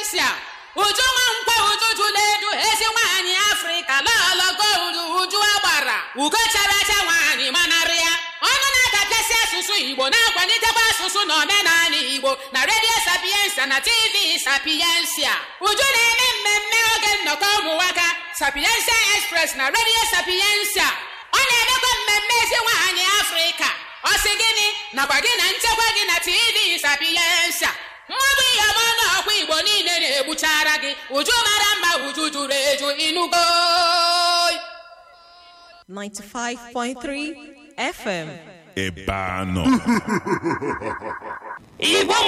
sapiensia uju nwa nkwa uju jụla eju ezi nwaanyị afrịka lọlọgo uju uju agbara ugo chara acha nwaanyị manarị ya ọnụ na-adapịasị asụsụ igbo na-akwalitekwa asụsụ na omenala igbo na redio sapiensia na tv sapiensia uju na-eme mmemme oge nnọkọ ụmụnwaka sapiensia express na redio sapiensia ọ na-emekwa mmemme ezi nwaanyị afrịka ọ sị gịnị nakwa gị na nchekwa gị na tv sapiensia mmadụ ihe ọma n'ọkwa igbo niile na-egbuchara gị uju mara mma uju juru eju inugo 95.3 FM. ebe anọ Igbo